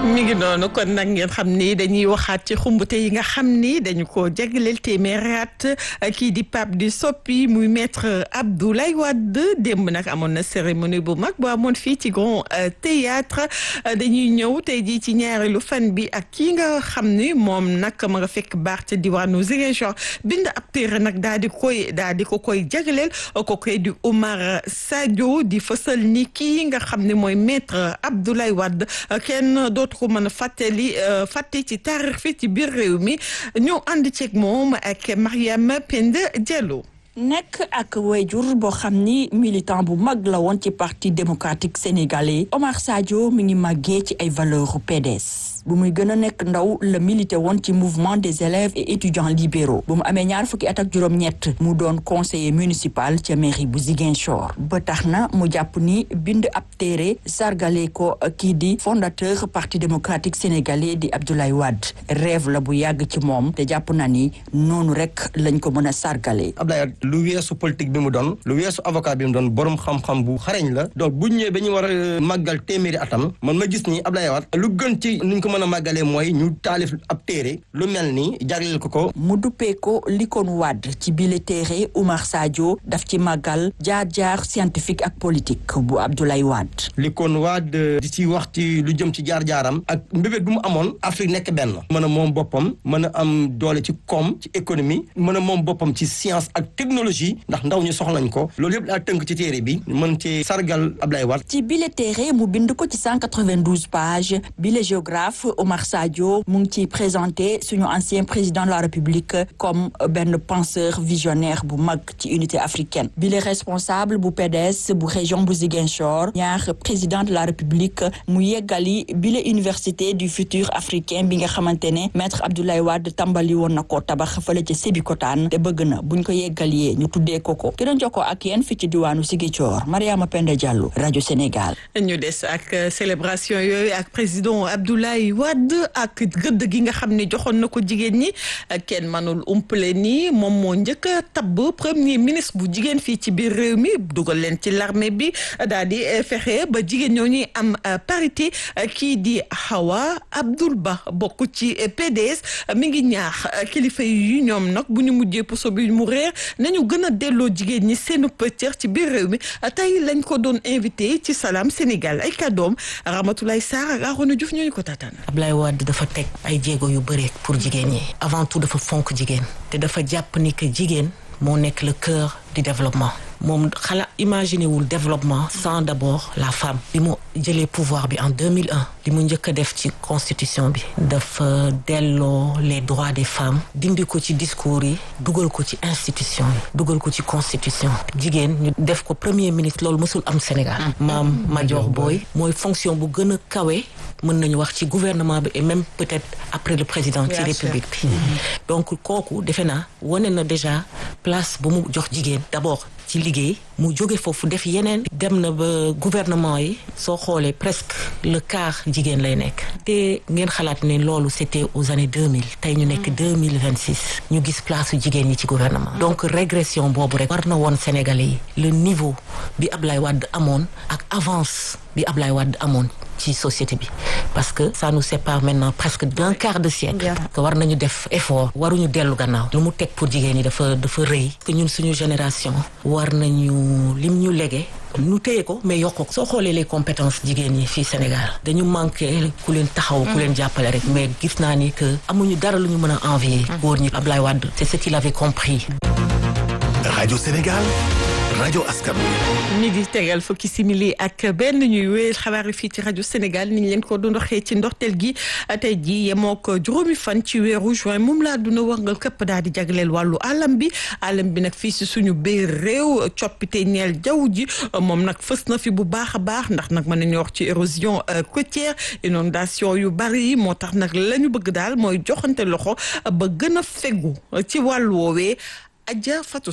mi ngi noonu kon nag ngeen xam ni dañuy waxaat ci xumbute yi nga xam ni dañu ko jagleel téeméeri at kii di Pape di soppi muy maître Abdoulaye Wade démb nag amoon na cérémonie bu mag bu amoon fii ci Grand Théâtre dañuy ñëw tey jii ci ñaareelu fan bi ak kii nga xam ni moom nag ma nga fekk baax ca diwaanu Ziguinchor bind ab téere nag daal di koy daal di ko koy jagleel ko koy di Oumar Sadio di fësal ni kii nga xam ne mooy maître Abdoulaye Wade kenn dootu ko mën a fàttali fàtte ci taarix fi ci biir réew mi ñoo ànd ceeg moom ak Mariam Penda Diallo. nekk ak wayjur boo xam ni militant bu mag la woon ci parti démocratique sénégalais Omar Sadio mi ngi màggee ci ay valeurs PDS bu muy gën a nekk ndaw la milité woon ci mouvement des élèves et étudiants libéraux bu mu amee ñaar fukki at ak juróom-ñett mu doon conseiller municipal ca mairie bu Ziguinchor ba tax na mu jàpp ni bind ab téere sargale ko kii di fondateur parti démocratique sénégalais di Abdoulaye Wade rêve la bu yàgg ci moom te jàpp na ni noonu rek lañ ko mën a sargale lu weesu politique bi mu doon lu weesu avocat bi mu doon borom xam-xam bu xareñ la donc bu ñëwee ba ñu war a màggal téeméeri atam man ma gis ni Abdoulaye Wade lu gën ci nuñ ko mën a màggalee mooy ñu taalif ab téere lu mel ni jagleel ko ko mu duppee ko likoon Wade ci bile téere Oumar Sadio daf ci màggal jaar-jaar scientifique ak politique bu Abdoulaye Wade likoon Wade di ci wax ci lu jëm ci jaar-jaaram ak mbébét bu mu amoon Afrique nekk benn mën a moom boppam mën a am doole ci koom ci économie mën a moom boppam ci science ak technologie ndax ndaw ñu soxlañ ko loolu yëpp daa tënk ci téere bi mën ci sargal Ablaye Wade ci bile téere mu bind ko ci 192 pages bile géographe Omar Sadio mu ngi ciy présenté suñu ancien président de la République comme benn penseur visionnaire bu mag ci unité africaine bile responsable bu PDS bu région bu Ziguinchor ñaar président de la République mu yeggali bile université du futur africain bi nga xamante ne maître Abdoulaye Wade tàmbali woon na ko tabax fële ca Sébikotane te bëgg na buñ ko yeggali ñu tuddee ko ko ki doon jokkoo ak yéen fi ci diwaanu Ziguinchor Mariama Penda Diallo rajo Sénégal. ñu des ak célébration yooyu ak président Abdoulaye Wade ak gëdd gi nga xam ne joxoon na ko jigéen ñi kenn mënul umpale ni moom moo njëkk a tabb premier ministre bu jigéen fii ci biir réew mi dugal leen ci l'armée bi daal di fexe ba jigéen ñoo ñuy am parité kii di Hawa Abdoul Ba bokk ci PDS mi ngi ñaax kilifa yi ñoom nag bu ñu mujjee puso bi mu réer nañu gën a delloo jigéen ñi seenu pëccër ci biir réew mi tey lañ ko doon invité ci Salam Sénégal ay kàddoom Ramatoulaye Sarr ak Arona Diouf ñooñu ko taataan. Ablaye Wade dafa teg ay jéego yu bëri pour jigéen ñi avant tout dafa fonk jigéen te dafa jàpp ni que jigéen moo nekk le cœur du développement moom xala imaginer wul développement sans d'abord la femme bi mu jëlee pouvoir bi en 2001 li mu njëkk a def ci constitution bi dafa delloo les droits des femmes dindi ko ci discours yi dugal ko ci institution yi dugal ko ci constitution jigéen ñu def ko premier ministre loolu mësul am Sénégal maam Madior Boye mooy fonction bu gën a kawe mën nañu wax ci gouvernement bi et même peut-être après le président ci république bi donc kooku defe naa wane na déjà place bu mu jox jigéen d'abord ci liggéey mu jóge foofu def yeneen dem na ba gouvernement yi soo xoolee presque le quart jigéen lay nekk te ngeen xalaat ne loolu c'était aux années 2000 tey ñu nekk 2026 ñu gis place jigéen ñi ci gouvernement donc régression boobu rek war na woon Sénégalais yi le niveau bi Ablaye Wade amoon ak avance bi Ablaye Wade amoon ci société bi parce que ça nous sépare maintenant presque d'un quart de siècle que war nañu def effort waruñu dellu gannaaw lu mu teg pour jigéen ñi dafa dafa rëy que ñun suñu génération war nañu lim ñu légué ñu téye ko mais yokk ko soo xoolee les compétences jigéen ñi fii Sénégal dañu manqué ku leen taxaw ku leen jàppale rek mais gis naa ni que amuñu dara lu ñu mën a envier góor ñi Ablaye Wade c'est ce qu'il avait compris Radio Sénégal rajo askan mi di tegal fukki simili ak benn ñuy wéyal xabaar yi fii ci rajo Sénégal ni ñu leen ko doon waxee ci ndorteel gi tey jii yemoo ko juróomi fan ci weeru juin moom laa duna warngal këpp daal di jagleel wàllu alam bi alam bi nag fii si suñu biir réew coppite ñeel jaww ji moom nag fës na fi bu baax a baax ndax nag mën nañu wax ci érosion côtière inondation yu bari yi moo tax nag la ñu bëgg daal mooy joxante loxo ba gën a fegu ci wàllu woowee Adja Fatou Sarr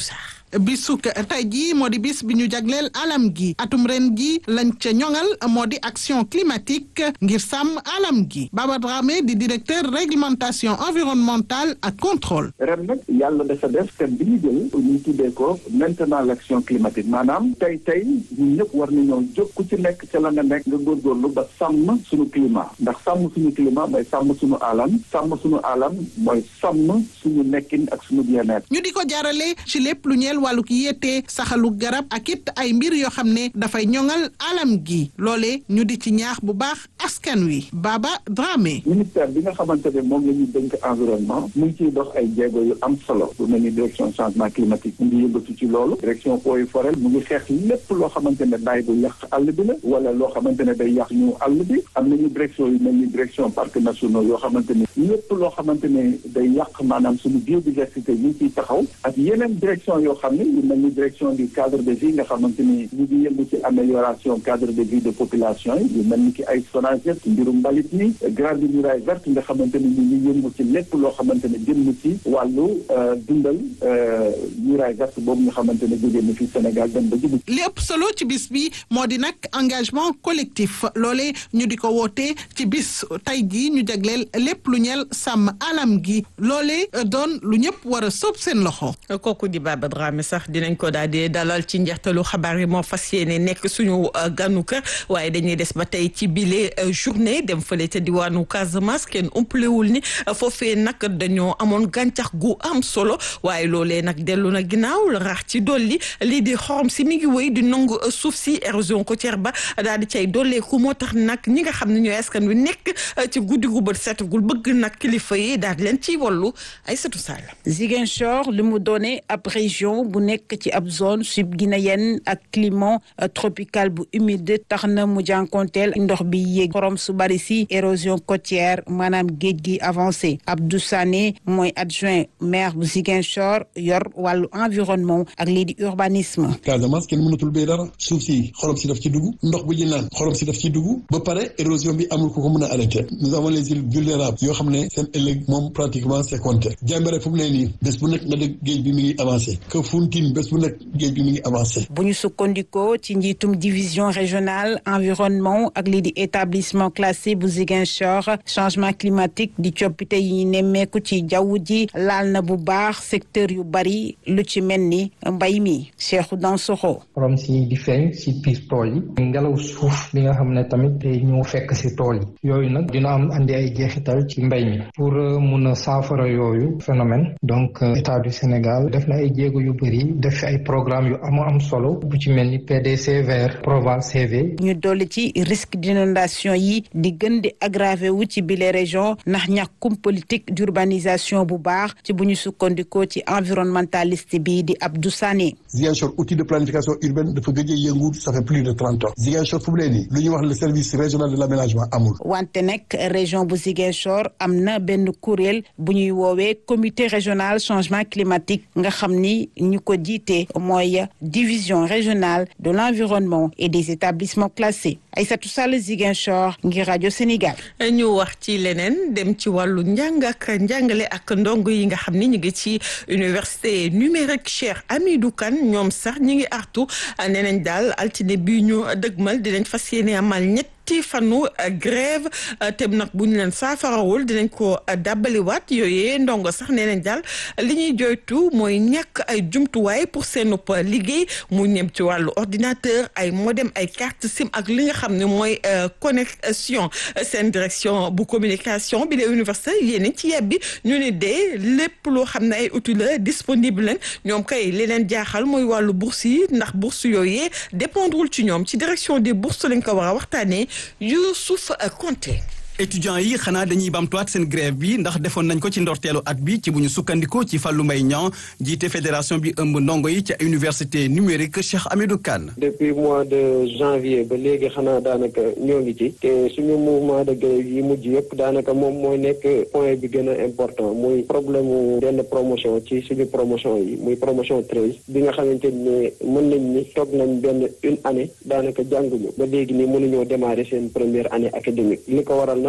bisuk tey jii moo di bis bi ñu jagleel alam gi atum ren gi lañ ca ñoŋal moo di action climatique ngir sàmm alam gi Baba Dramé di directeur réglementation environnementale ak contrôle. ren nag yàlla dafa def thème bi ñu jël ñu tuddee ko maintenant l'action climatique maanaam tey tey ñun ñëpp war nañoo jóg ku ci nekk ca la nga nekk nga góorgóorlu ba sàmm suñu climat ndax sàmm suñu climat mooy sàmm suñu alam sàmm suñu alam mooy sàmm suñu nekkin ak suñu bien-être. ñu di ko jaarale ci lépp lu ñeel wàllug yéete saxalu garab ak it ay mbir yoo xam ne dafay ñoŋal alam gi loole ñu di ci ñaax bu baax askan wi Baba Dramé. ministère bi nga xamante ne moom la ñuy dénk environnement mu ngi ciy dox ay jéego yu am solo lu mel ni direction changement climatique mu ngi yëngatu ci loolu direction eaux et forêt mu ngi xeex lépp loo xamante ne daay bu yàq àll bi la wala loo xamante ne day yàq ñu àll bi am nañu direction yu mel ni direction parcs nationaux yoo xamante ne lépp loo xamante ne day yàq maanaam suñu biodiversité ñu ngi ciy taxaw ak yeneen direction yoo xam ne yu mel ni direction du cadre de vie nga xamante ni ñu ngi yëngu ci amélioration cadre de vie de population yi yu mel ni ki ay SONAGED ci mbirum mbalit mi grande muraille verte nga xamante ni ñu ngi yëngu ci lépp loo xamante ne jëm ci wàllu dundal muraille verte boobu nga xamante ne jógee na fi Sénégal dem ba Djibouti. li ëpp solo ci bis bi moo di nag engagement collectif loole ñu di ko woote ci bis tey jii ñu jagleel lépp lu ñeel sàmm alam gi loole doon lu ñëpp war a sóob seen loxo. kooku di Baba Dramé sax dinañ ko daal di dalal ci njeextalu xabaar yi moo fas yéene nekk suñu ganu kër waaye dañuy des ba tey ci bile journée dem fële ca diwaanu Casamance kenn umpalewul ni foofee nag dañoo amoon gàncax gu am solo waaye loolee nag dellu na ginnaaw la rax ci dolli lii di xorom si mi ngi wéy di nangu suuf si érosion côtière ba daal di cay dolleeku moo tax nag ñi nga xam ne ñooy askan wi nekk ci guddi gu bët setagul bëgg nag kilifa yi daal di leen ciy wallu ay satu sall Ziguinchor li mu doone ab région bu nekk ci ab zone subguinéenne ak climat tropical bu humide tax na mu jànkonteel ndox bi yéeg xorom su bari si érosion côtière maanaam géej gi avancé Abdou Sané mooy adjoint maire bu Ziguinchor yor wàllu environnement ak lii di urbanisme. Casamance kenn mënatul béy dara suuf si xorom si daf ci dugg ndox bu ñu naan xorom si daf ci dugg ba pare érosion bi amul ku ko mën a arrêté nous avons les îles vulnérables yoo xam ne seen ëllëg moom pratiquement c'est compté Jambéré fu mu ne nii bés bu nekk nga dégg géej bi mi ngi avancé Kafountine bés bu nekk géej bi mi ngi avancé. bu ñu sukkandikoo ci njiitum division régionale environnement ak lii di établissement classé bu Ziguinchor changement climatique di coppite yi nemmeeku ci jaww ji laal na bu baax secteur yu bari lu ci mel ni mbay mi Cheikhou Dansokho. xorom si di feeñ si biir tool yi ngelaw suuf bi nga xam ne tamit day ñëw fekk si tool yi yooyu nag dina am andi ay jeexital ci mbay mi pour mun a saafara yooyu phénomène donc état du Sénégal def na ay jéego yu bëri def fi ay programme yu am am solo bu ci mel ni PDC vert Proval CV. ñu dolli ci risque d'inondation yi di gën di aggravé wu ci bile région ndax ñàkkum politique d'urbanisation bu baax ci bu ñu sukkandikoo ci environnementaliste bi di Abdou Sané. Ziguinchor outil de planification urbaine dafa gëj a yëngu ça fait plus de trente ans Ziguinchor fu mu ne nii lu ñuy wax le service régional de l'aménagement amul. wante nag région bu Ziguinchor am na benn kuréel bu ñuy woowee comité régional changement climatique nga xam ni ñu ko jiite mooy division régionale de l'environnement et des établissements classés Aïssatou Sall Ziguinchor ngir rajo Sénégal. ñu wax ci leneen dem ci wàllu njàng ak njàngale ak ndongo yi nga xam ni ñu ngi ci université numérique Cheikh Hamidou Kane ñoom sax ñi ngi artu nee nañ daal altine bi ñu dëgmal dinañ fas yéene amal ñett ci fanu grève te nag bu ñu leen saafarawul dinañ ko dàbbaliwaat yooyee ndongo sax nee nañ daal li ñuy joytu mooy ñàkk ay jumtuwaay pour seen liggéey mu ñem ci wàllu ordinateur ay modem ay carte sim ak li nga xam ne mooy connexion seen direction bu communication bi la université yéen ci yebbi ñu ne de lépp loo xam ne ay outils la disponible leen ñoom kay li leen jaaxal mooy wàllu bourse yi ndax bourse yooyee dépendrewul ci ñoom ci direction des bourses lañ ko war a waxtaanee Youssouf Konté étudiants yi xanaa dañuy bamtuwaat seen grève bi ndax defoon nañ ko ci ndorteelu at bi ci bu ñu sukkandikoo ci Fallou Mbaye Niang jiite fédération bi ëmb ndongo yi ca université numérique Cheikh Hamidou Kane depuis mois de janvier ba léegi xanaa daanaka ñoo ngi ci te suñu mouvement de grève yi mujj yëpp daanaka moom mooy nekk point bi gën a important muy problème mu benn promotion ci suñu promotion yi muy promotion treize bi nga xamante ne mën nañ ni toog nañ benn une année daanaka jànguñu ba léegi ni mënuñoo démarrer seen première année académique li ko waral nag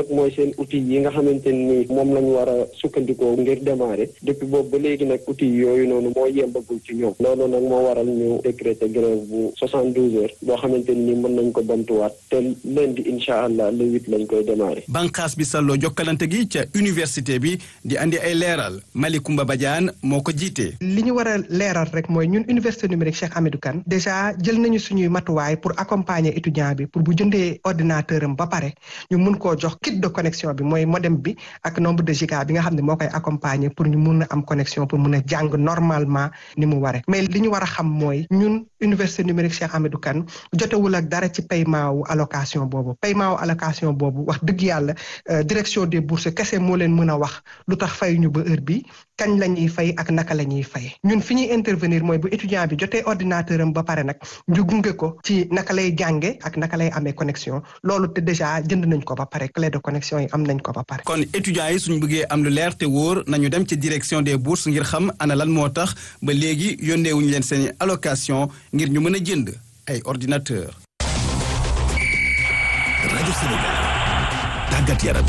nag mooy seen outil yi nga xamante ni moom lañ war a sukkandikoo ngir démarrer depuis boobu ba léegi nag outil yooyu noonu moo yembagul ci ñoom loolu nag moo waral ñu décréter grève bu soixante douze heures boo xamante ni mën nañ ko bamtuwaat te lundi incha allah le huit lañ koy démarrer. banqaas bi salloo jokkalante gi ca université bi di andi ay leeral Malicoumba Badiane moo ko jiite. li ñu war a leeral rek mooy ñun université numérique Cheikh Hamidou Kane déjà jël nañu suñuy matuwaay pour accompagner étudiant bi pour bu jëndee ordinateur am ba pare ñu mun koo jox kit de connexion bi mooy modem bi ak nombre de giga bi nga xam ne moo koy accompagner pour ñu mun a am connexion pour mun a jàng normalement ni mu waree mais li ñu war a xam mooy ñun université numérique Cheikh Hamidou Kane jotewul ak dara ci paiement wu allocation boobu paiement wu allocation boobu wax dëgg yàlla direction des bourses kese moo leen mën a wax lu tax fay ñu ba heure bi kañ la ñuy fay ak naka la ñuy fay ñun fi ñuy intervenir mooy bu étudiant bi jotee ordinateur am ba pare nag ñu gunge ko ci naka lay jànge ak naka lay amee connexion loolu te déjà jënd nañ ko ba pare clé de connexion yi am nañ ko ba pare. kon étudiants yi suñu bëggee am lu leer te wóor nañu dem ci direction des bourses ngir xam ana lan moo tax ba léegi yónneewuñu leen seen allocation ngir ñu mën a jënd ay ordinateur rajo Sénégal tàggat yaram.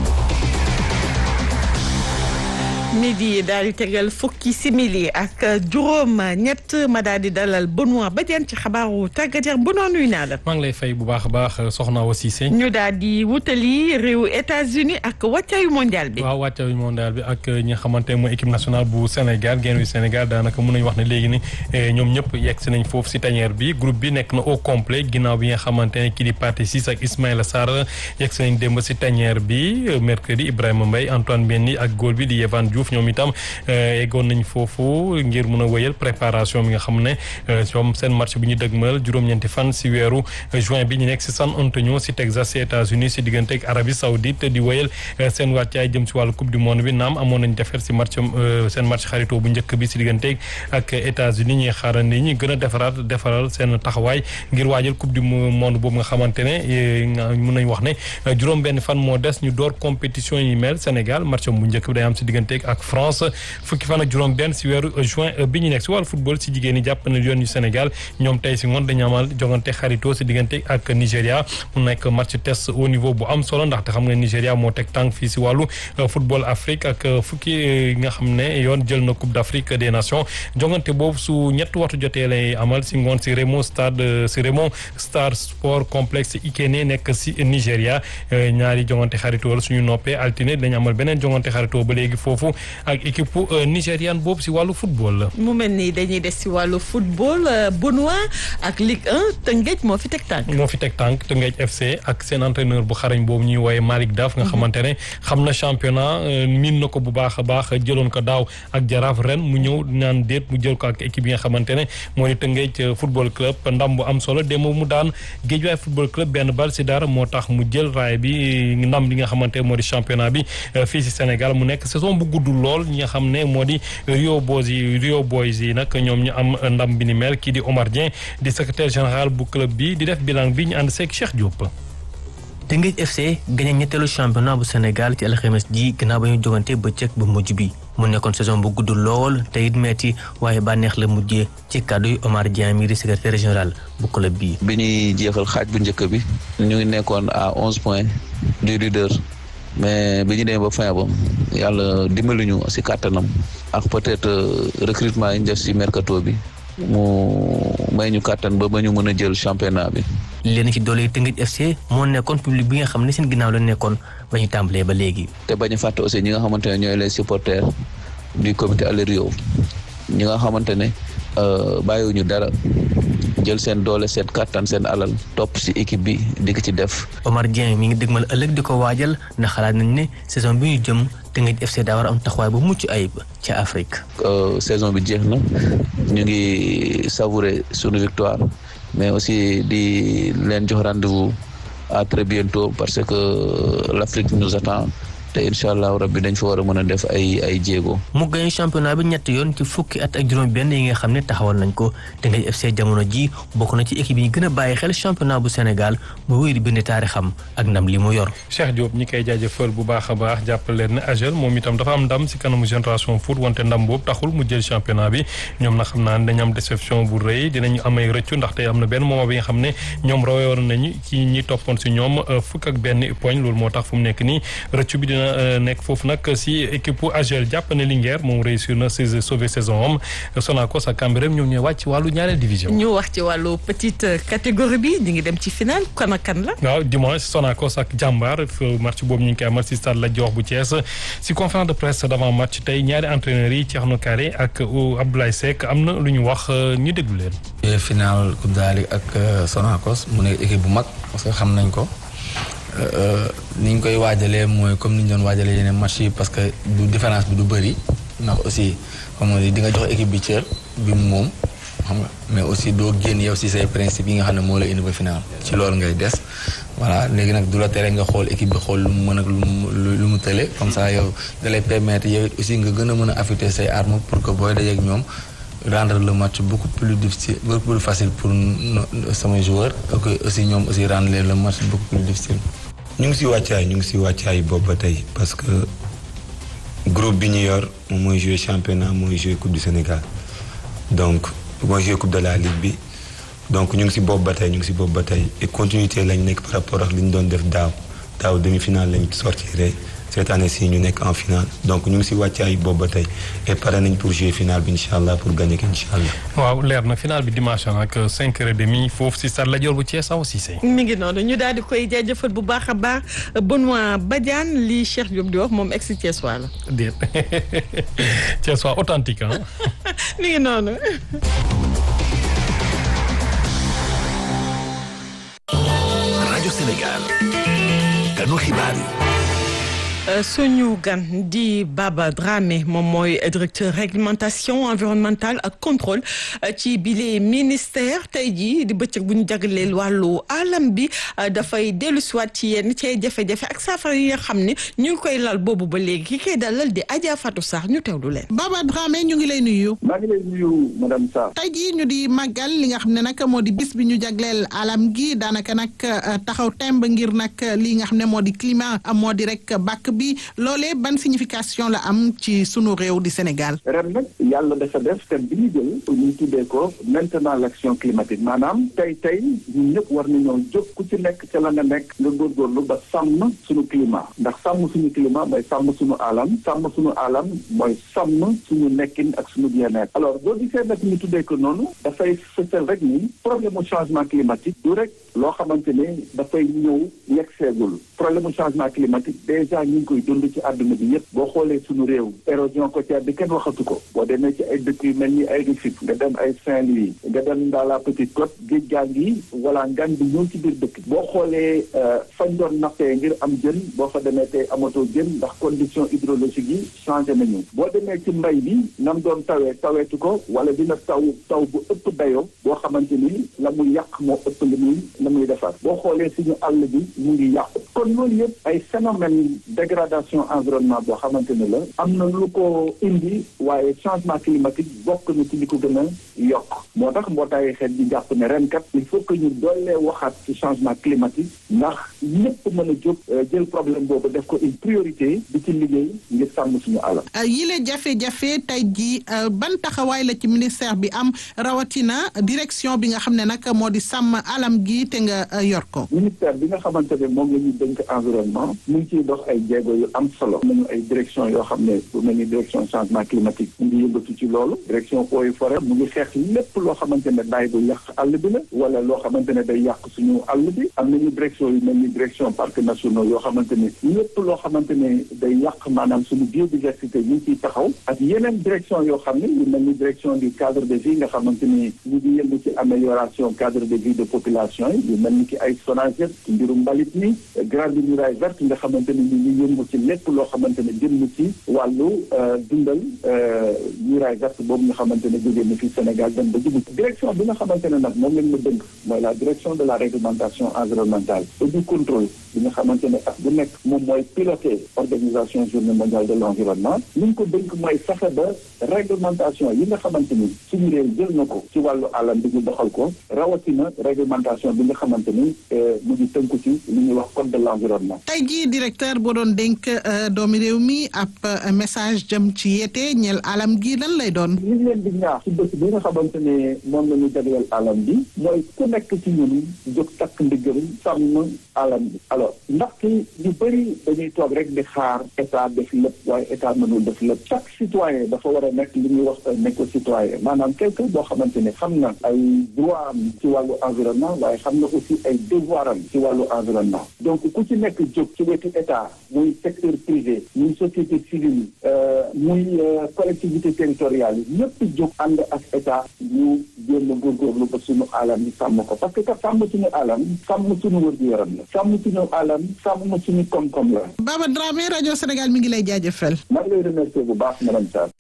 midi daal di tegal fukki simili ak juróom ñett ma daal di dalal Benoît Badiane ci xabaaru tàggat yaram Benoît nuyu naa la. maa ngi lay fay bu baax a baax soxna Awa Cissé. ñu daal di wutali réew États-Unis ak wàccaayu mondial bi. waaw wàccaayu mondial bi ak ñi nga xamante ne mooy équipe nationale bu Sénégal genn wi Sénégal daanaka mën nañu wax ne léegi ni ñoom ñëpp yegg si nañ foofu si tanière bi groupe bi nekk na au complet ginnaaw bi nga xamante ne kii di Pathé Ciss ak Ismaïla Sarr yegg si nañ démb si tanière bi mercredi Ibrahima Mbaye Antoine Mendy ak góol bi di Yehvan Diouf ñoom itam eggoon nañ foofu ngir mun a wéyal préparation bi nga xam ne ñoom seen match bi ñu dëgmal juróom-ñeenti fan si weeru juin bi ñu nekk si San Antonio si Texas si États-Unis si diggante ak Arabie Saoudite di wéyal seen wàccaay jëm si wàllu coupe du monde bi naam amoon nañ defar si match seen match xaritoo bu njëkk bi si diggante ak États-Unis ñuy xaarandi ñi gën a defaraat defaral seen taxawaay ngir waajal coupe du monde boobu nga xamante ne mun nañ wax ne juróom benn fan moo des ñu door compétition yi mel Sénégal match bu njëkk bi day am si diggante ak France fukki fan ak juróom benn si weeru juin bi ñu nekk si wàllu football si jigéen ñi jàpp na yoon yu Sénégal ñoom tey si ngoon dañu amal jogante xaritoo si diggante ak Nigéria mu nekk match test au niveau bu am solo ndaxte xam nga Nigéria moo teg tànk fii si wàllu football Afrique ak fukki nga xam ne yoon jël na Coupe d'Afrique des Nations jogante boobu su ñett waxtu jotee lay amal si ngoon si Remo stade si Remo Star Sport Complexe Ikene nekk si Nigéria ñaari jogante xaritoo la suñu noppee altine dañu amal beneen jogante xaritoo ba léegi foofu ak équipe nigériane boobu si wàllu football la. mu mel ni dañuy des si wàllu football Benoît ak Ligue 1 Tëngéej moo fi teg tànk. moo fi teg tànk Tëngéej FC ak seen entraîneur bu xarañ boobu ñuy woowee Malick Daf nga xamante ne xam na championnat miin na ko bu baax a baax jëloon ko daaw ak jaraaf ren mu ñëw naan déet mu jël ko ak équipe yi nga xamante ne moo di Tëngéej football club ndam bu am solo démb mu daan Géejawaay football club benn bal si dara moo tax mu jël raay bi ndam li nga xamante moo di championnat bi fii si Sénégal mu nekk saison bu gudd lool ñi nga xam ne moo di Rio Boys yi Rio Boys yi nag ñoom ñu am ndam bi ni mel kii di Omar Dieng di secrétaire général bu club bi di def bilan bi ñu ànd seeg Cheikh Diop. Teungueth FC gagné ñetteelu championnat bu Sénégal ci alxames ji gannaaw ba ñu jogante bëccëg bu mujj bi mu nekkoon saison bu gudd lool te it metti waaye bànneex la mujjee ci kàddu yi Omar Dieng mi di secrétaire général bu club bi. bi ñuy jeexal xaaj bu njëkk bi ñu ngi nekkoon à onze points du leader. mais bi ñu demee ba fin ba yàlla dimbali ñu si kàttanam ak peut-être recrutement yi ñu def si mercato bi mu may ñu kàttan ba ba ñu mën a jël championnat bi. leen ci doole Teungueth FC moo nekkoon public bi nga xam ne seen ginnaaw la nekkoon ba ñu tàmbalee ba léegi. te bañ a fàtte aussi ñi nga xamante ne ñooy les supporters du comité Allez Rio ñi nga xamante ne bàyyiwuñu dara. jël seen doole seen kàttan seen alal topp ci équipe bi di ko ci def. Omar Dieng mi ngi dëgmal ëllëg di ko waajal ndax xalaat nañ ne saison bi ñu jëm Teungueth FC daa war a am taxawaay bu mucc ayib ca Afrique. saison bi jeex na ñu ngi savourer sunu victoire mais aussi di leen jox rendez-vous à très bientôt parce que l'Afrique nous attend te incha allah rabbi dañ fa war a mën a def ay ay jéego. mu gagné championnat bi ñetti yoon ci fukki at ak juróom-benn yi nga xam ne taxawal nañ ko Teungueth FC jamono ji bokk na ci équipe yi gën a bàyyi xel championnat bu Sénégal mu wéy di bind taarixam ak ndam li mu yor. Cheikh Diop ñi koy jaajëfal bu baax a baax jàppale leen ne AGEL moom itam dafa am ndam si kanamu génération foot wante ndam boobu taxul mu jël championnat bi ñoom nag xam naa ne dañu am déception bu rëy dinañu amay rëccu ndaxte am na benn moment bi nga xam ne ñoom rawoon nañu ci ñi toppoon si ñoom fukk ak benn poñ loolu moo tax fu mu nekk nii rëccu bi dina nekk foofu nag si équipe AGEL jàpp ne Linguère moom réussir na si sauver saison am Sonacos ak Cambérène ñoom ñooy wàcc ci wàllu ñaareel division. ñu wax ci wàllu petite catégorie bi ñu ngi dem ci final kan ak kan la. waaw dimanche Sonacos ak Jàmbaar match boobu ñu ngi koy amal si stade Lat Dior bu Thiès si conférence de presse d'avant match tey ñaari entraîneurs yi Thierno Carré ak Abdoulaye Seck am na lu ñu wax ñu déglu leen. final Coupe d'Ali ak Sonacos mu nekk équipe bu mag parce que xam nañ ko. ni ñu koy waajalee mooy comme ni ñu doon waajalee yeneen match yi parce que du différence bi du bëri ndax aussi comme on dit di nga jox équipe bi cër bi mu moom xam nga mais aussi doo génn yow si say principe yi nga xam ne moo la indi ba final ci loolu ngay des voilà léegi nag du la tere nga xool équipe bi xool lu mu mën ak lu mu lu mu tële comme ça yow da lay permettre yow it aussi nga gën a mën a affûter say armes pour que booy dajeek ñoom rendre le match beaucoup plus difficile beaucoup plus facile pour samay joueurs et aussi ñoom aussi rendre le match beaucoup plus difficile. ñu ngi si wàccaay ñu ngi si wàccaay boobu ba tey parce que groupe bi ñu yor moom mooy jouer championnat mooy jouer coupe du Sénégal donc mooy jouer coupe de la ligue bi donc ñu ngi si boobu ba tey ñu ngi si boobu ba tey et continuité lañ nekk par rapport ak li ñu doon def daaw daaw demi-finale lañ sortiré cette année ci ñu nekk en finale donc ñu ngi si wàccaay boobu ba tey et pare nañ pour jouer finale bi incha allah pour gagner ko incha allah. waaw leer na finale bi dimanche nag 5 heures et demi foofu si stade Lat Dior bu Thiès aw Cissé. mi ngi noonu ñu daal di koy jaajëfal bu baax a baax Benoît Badiane li Cheikh Diop di wax moom ex Thiès waa la. déet Thiès waa authentique ah. mi ngi noonu. rajo Sénégal. kanu xibaar yi. suñu gan di Baba Dramé moom mooy directeur réglementation environnementale ak contrôle ci bile ministère tey jii di bëccëg bu ñu jagleel wàllu alam bi dafay dellu siwaat ci yenn ci ay jafe-jafe ak saafara yi nga xam ne ñu ngi koy lal boobu ba léegi ki koy dalal di Adja Fatou Sarr ñu teewlu leen. Baba Dramé ñu ngi lay nuyu. maa ngi lay nuyu madame Sarr. tey jii ñu di màggal li nga xam ne nag moo di bis bi ñu jagleel alam gi daanaka nag taxaw temb ngir nag li nga xam ne moo di climat moo di rek bàkk bi loolee ban signification la am ci sunu réew di Sénégal. ren nag yàlla dafa def thème bi ñu jël ñu tuddee ko maintenant l' action climatique maanaam tey tey ñun ñëpp war nañoo jóg ku ci nekk ca la nga nekk nga góorgóorlu ba sàmm suñu climat ndax sàmm suñu climat mooy sàmm suñu alam sàmm suñu alam mooy sàmm suñu nekkin ak suñu bien-être alors boo gisee nag ñu tuddee ko noonu dafay fësal rek ni problème mu changement climatique du rek loo xamante ne dafay ñëw yegg seegul problème mu changement climatique déjà ñu ngi koy dund ci àdduna bi yëpp boo xoolee suñu réew érosion côtière bi kenn waxatu ko boo demee ci ay dëkk yu mel ni ay Rufisque nga dem ay Saint-Louis nga dem dans la petite côte géej gaa ngi wala ngan bi ñëw ci biir dëkk boo xoolee fañ doon nappee ngir am jën boo fa demee tey amatoo jën ndax condition hydrologique yi changé nañu boo demee ci mbay bi nam doon tawee taweetu ko wala dina taw taw bu ëpp dayoo boo xamante ni la muy yàq moo ëpp li muy la muy defar boo xoolee suñu àll bi mu ngi yàqu kon loolu yëpp ay phénomène dégradation environnement boo xamante ne la am na lu ko indi waaye changement climatique bokk na ci li ko gën a yokk moo tax mbootaayu xeet bi jàpp ne ren kat il faut que ñu doolee waxaat ci changement climatique ndax ñëpp mën a jóg jël problème boobu def ko une priorité di ci liggéey ngir sàmm suñu alam. yile jafe-jafe tey jii ban taxawaay la ci ministère bi am rawatina direction bi nga xam ne nag moo di sàmm alam gi te nga yor ko. ministère bi nga xamante ne moom la ñuy dénk environnement mu ngi ciy dox ay jéego yu am solo. nañu ay direction yoo xam ne bu mel ni direction changement climatique mu ngi yëngatu ci loolu direction eaux et forêt mu ngi xeex lépp loo xamante ne daay bu yàq àll bi la wala loo xamante ne day yàq suñu àll bi am nañu direction yu mel ni direction parcs nationaux yoo xamante ne lépp loo xamante ne day yàq maanaam suñu biodiversité ñu ngi ciy taxaw ak yeneen direction yoo xam ne yu mel ni direction du cadre de vie nga xamante ni ñu ngi yëngu ci amélioration cadre de vie de population yi yu mel ni ki ay SONAGED ci mbirum mbalit mi grande muraille verte nga xamante ne ñu ngi yëngu ci lépp loo xamante ne jëm ci wàllu dundal muraille verte boobu nga xamante ne jógee na fi Sénégal Sénégal dem ba jublu direction bi nga xamante ne nag moom lañ ma dënk mooy la direction de la réglementation environnementale et du contrôle bi nga xamante ne at bu nekk moom mooy piloter organisation journée mondiale de l'environnement li ñu ko dënk mooy fexe ba réglementation yi nga xamante ni suñu réew jël na ko ci wàllu alam bi ñu doxal ko rawatina réglementation bi nga xamante ni mu ngi tënku ci li ñuy wax code de l'environnement tey jii directeur boo doon dénk doomi réew mi ab message jëm ci yeete ñeel alam gi lan lay doon li ñu leen di ñaax ci bés bi nga xamante ne moom la ñu jagleel alam bi mooy ku nekk ci ñun jóg takk ndiggam sàmm alam bi alors ndaxte ñu bëri dañuy toog rek di xaar état def lépp waaye état mënul def lépp chaque citoyen dafa war a nekk li ñuy wax un éco-citoyen maanaam quelqu'un boo xamante ne xam na ay droit am ci wàllu environnement waaye xam na aussi ay devoir am ci wàllu environnement donc ku ci nekk jóg ci wetu état muy secteur privé muy société civile muy collectivité territoriale yi ñëpp jóg ànd ak état ñu jéem a góorgóorlu ba suñu alam yi sàmm ko parce que ka sàmm suñu alam sàmm suñu wér-gu-yaram la sàmm suñu alam sàmm suñu koom-koom la Baba Dramé rajo Sénégal mi ngi lay jaajëfal maa ngi lay remercier bu baax madame Sarr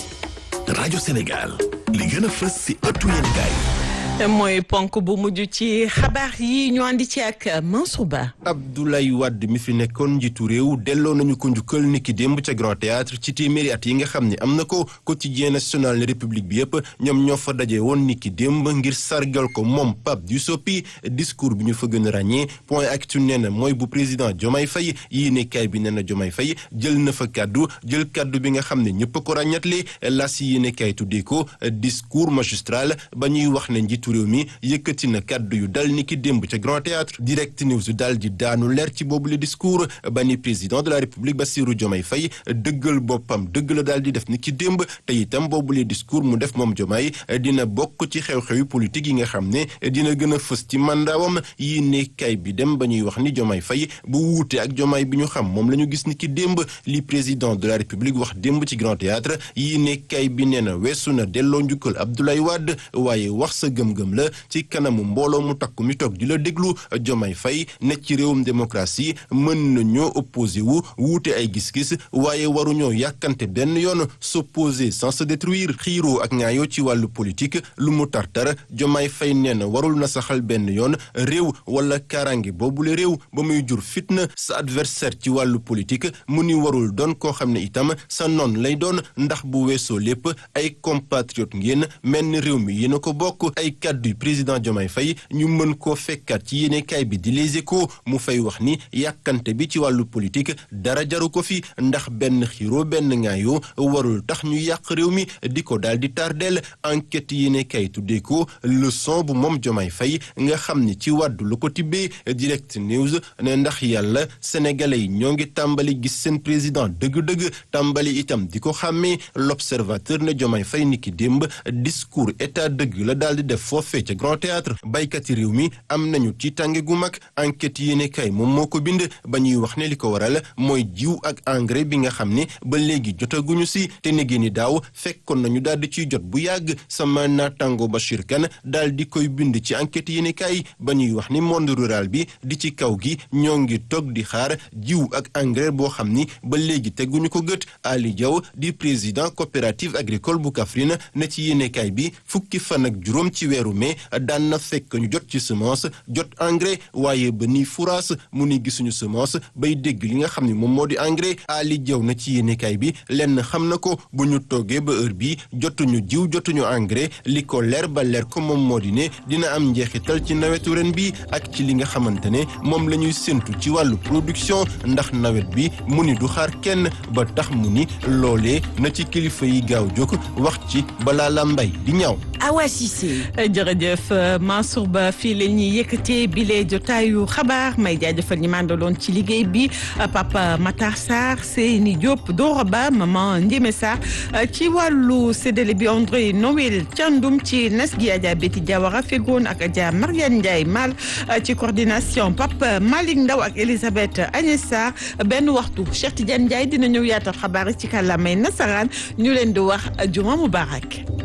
rajo Sénégal li gën a fës si ëttu yéenekaay mooy ponk bu mujj ci xabaar yi ñu andi ci ak Mansour Ba. Abdoulaye Wade mi fi nekkoon njiitu réew delloo nañu ko njukkal niki démb ca Grand Théâtre ci téeméeri at yi nga xam ne am na ko quotidien national république bi yëpp ñoom ñoo fa daje woon niki démb ngir sargal ko moom Pape Diouf discours bi ñu fa gën a ràññee point actu nee na mooy bu président Diomaye Faye yéenekaay bi nee na Diomaye Faye jël na fa kaddu jël kaddu bi nga xam ne ñëpp ko ràññatle las yéenekaay tuddee ko discours magistral ba ñuy wax ne njiitu réew mi yëkkati na kàddu yu dal ni ki démb ca Grand Théâtre direct news dal di daanu leer ci boobu le discours ba ni président de la république Bassirou Diomaye Faye dëggal boppam dëgg la daal di def ni ki démb te itam boobu le discours mu def moom Diomaye dina bokk ci xew-xewi politique yi nga xam ne dina gën a fës ci mandaawam yi ne kay bi dem ba ñuy wax ni Diomaye Faye bu wuute ak Diomaye bi ñu xam moom la ñu gis ni ki démb li président de la république wax démb ci Grand Théâtre yi ne kay bi nee na weesu na delloo njukkal Abdoulaye Wade waaye wax sa gëm-gëm la ci kanamu mbooloo mu takku mi toog di la déglu Diomaye Faye ne ci réewum démocratie mën nañoo opposé wu wuute ay gis-gis waaye waruñoo yàkkante benn yoon s'opposer sans se détruire xiiroo ak ñaayoo ci wàllu politique lu mu tartar Diomaye Faye nee na warul na saxal benn yoon réew wala kaaraange boobule réew ba muy jur fitna sa adversaire ci wàllu politique mu ni warul doon koo xam ne itam sa noon lay doon ndax bu weesoo lépp ay compatriote ngeen mel ni réew mi yéen a ko bokk ay kàddu président Diomaye Faye ñu mën koo fekkaat ci yéenekaay bi di Les Échos mu fay wax ni yàkkante bi ci wàllu politique dara jaru ko fi ndax benn xiiroo benn ngaayoo warul tax ñu yàq réew mi di ko daal di tardeel enquête yéenekaay tuddee ko leçon bu moom Diomaye Faye nga xam ni ci wàddu lu ko tibbee direct news ne ndax yàlla sénégalais yi ñoo ngi tàmbali gis seen président dëgg-dëgg tàmbali itam di ko xàmmee l'observateur ne Diomaye Faye ni ki démb discours état dëgg la daal di def foofee ca Grand Théâtre baykat yi réew mi am nañu ci tànge gu mag enquête yéene kay moom moo ko bind ba ñuy wax ne li ko waral mooy jiw ak engrais bi nga xam ne ba léegi jotaguñu si te negee ni daaw fekkoon nañu daal di ciy jot bu yàgg sama naataango Bachir Kane daal di koy bind ci enquête yéene kay ba ñuy wax ni monde rural bi di ci kaw gi ñoo ngi toog di xaar jiw ak engrais boo xam ni ba léegi teguñu ko gët Ali Diaw di président coopérative agricole bu Kaffrine ne ci yéene kay bi fukki fan ak juróom ci weeru mai daan na fekk ñu jot ci semence jot engrais waaye ba nii furaas mu ni gisuñu semence bay dégg li nga xam ne moom moo di engrais Ali Diaw na ci yéenekaay bi lenn xam na ko bu ñu toogee ba heure bi jotuñu jiw jotuñu engrais li ko leer ba leer ko moom moo di ne dina am njeexital ci nawetu ren bi ak ci li nga xamante ne moom la ñuy séntu ci wàllu production ndax nawet bi mu ni du xaar kenn ba tax mu ni loolee na ci kilifa yi gaaw jóg wax ci balaa la mbay di ñaaw Awa Cissé jërëjëf Mansour Ba fii la ñuy yëkkatee bile jotaayu xabaar may jaajëfal ñi mandaloon ci liggéey bi Papa Matar Sarr Seyni Diop Dora Ba maman Ndiémé Sarr ci wàllu séddale bi André Noël Thiandoum ci nes gi Adja Betty Diawara fegoon ak Adja Mariane Ndiaye Mal ci coordination Papa Malick Ndaw ak Elisabeth Agnès Sarr benn waxtu Cheikh Tidiane Ndiaye dina ñëw yaatal xabaar ci kàllaamay nasaraan ñu leen di wax juma mubarak